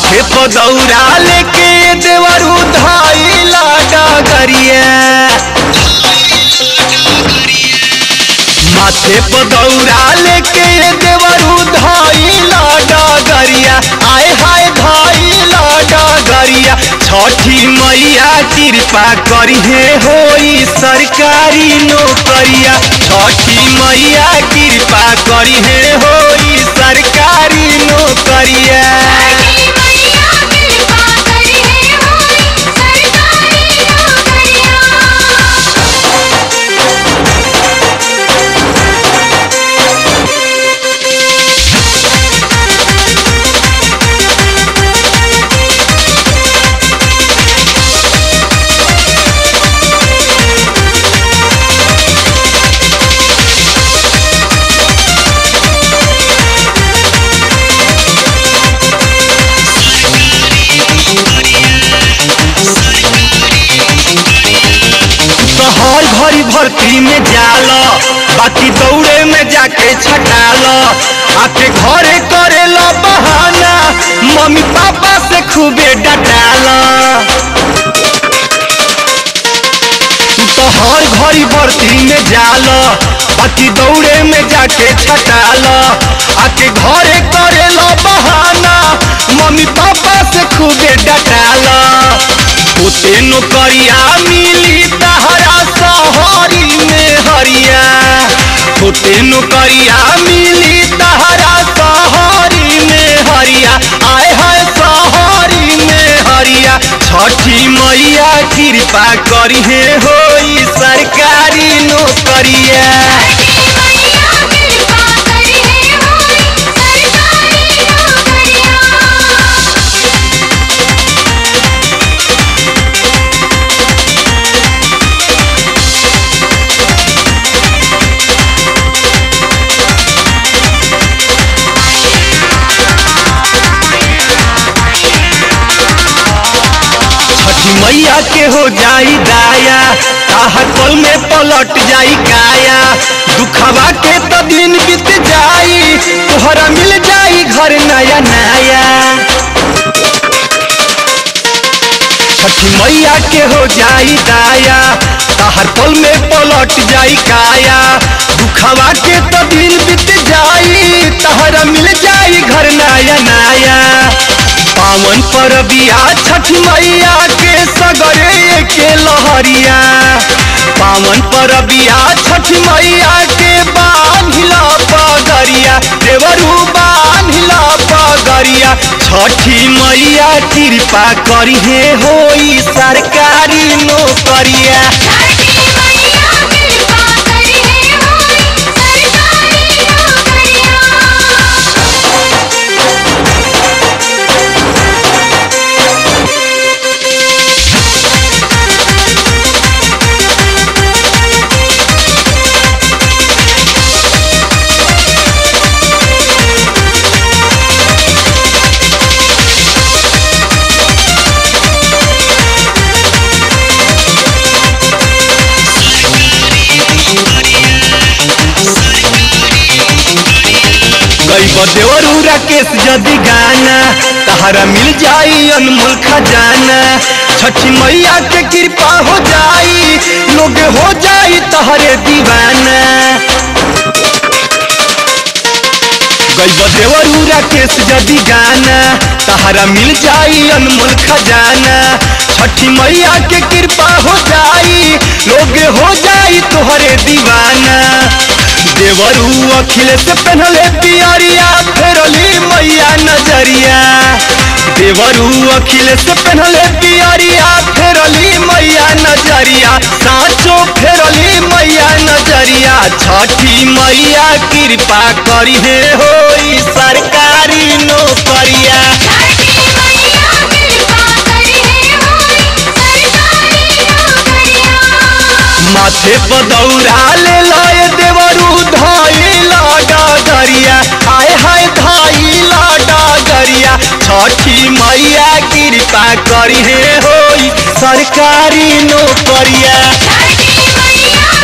माथे पर दौरा लेके देवरू धाइला डगरिया माथे पर दौरा लेके देवरू धाइला डगरिया आए हाय धाइला डगरिया छठी मैया कृपा करिहे होई सरकारी नौकरिया छठी मैया कृपा करिहे होई सरकारी नौकरिया मैया कृपा करी है होई सरकारी नौकरिया तो हर घड़ी भर्ती में जाल बाकी दौड़े में जाके छटाल आके घरे करे ला बहाना मम्मी पापा से खूबे डटाल तू तो हर घड़ी भर्ती में जाल बाकी दौड़े में जाके छटाल आके घरे करे ला बहाना मम्मी पापा से खूबे डटाल ओते नौकरिया मिली तहरा सहरी में हरिया ओते नौकरिया मिली तहरा सहरी में हरिया आए हाय सहरी में हरिया छठी मैया कृपा करिहे होई सरकारी नौकरिया मैया कृपा करी है होई सरकारी नौकरिया छठी मैया के हो जाई दाया ताहर पल में पलट जाई काया दुखवा के तो दिन बीत जाई तोहरा मिल जाई घर नया नया छठी मैया के हो जाई दाया ताहर पल में पलट जाई काया दुखवा के तो दिन बीत जाई तहरा मिल जाई घर नया नया पावन परबिया छठ मैया के सगरे के लहरिया पावन परबिया छठ मैया के बांधिला पगरिया देवरू बांधिला पगरिया छठी मैया कृपा करिहे होई सरकारी नौकरिया छठी मैया कृपा करी है होई सरकारी नौकरिया गई देवरू राकेश यदि गाना तहरा मिल जाई अनमोल खजाना छठी मैया के कृपा हो जाई लोग हो जाई तहरे दीवाना गई देवरू राकेश यदि गाना तहरा मिल जाई अनमोल खजाना छठी मैया के कृपा हो जाई लोग हो जाई तोहरे दीवाना देवरू अखिलेश पहनले पियरिया फेरली मैया नजरिया देवरू अखिलेश पहनले पियरिया फेरली मैया नजरिया साँचो फेरली मैया नजरिया छठी मैया कृपा करिहे होई सरकारी नौकरिया छठी मैया कृपा करी है होई सरकारी नौकरिया माथे पर दौड़ा ले लाए देवरू धाइला डगरिया आय हाय धाइला डगरिया छठी मैया कृपा करिहे होई सरकारी नौकरिया छठी मैया